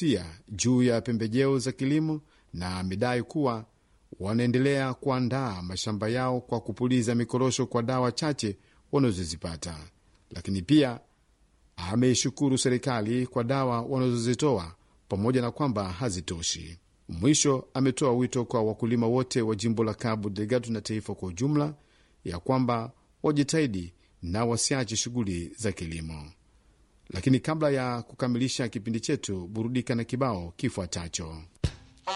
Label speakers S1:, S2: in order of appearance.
S1: amegusia juu ya pembejeo za kilimo na amedai kuwa wanaendelea kuandaa mashamba yao kwa kupuliza mikorosho kwa dawa chache wanazozipata, lakini pia ameishukuru serikali kwa dawa wanazozitoa pamoja na kwamba hazitoshi. Mwisho ametoa wito kwa wakulima wote wa jimbo la Cabo Delgado na taifa kwa ujumla ya kwamba wajitahidi na wasiache shughuli za kilimo. Lakini kabla ya kukamilisha kipindi chetu, burudika na kibao kifuatacho.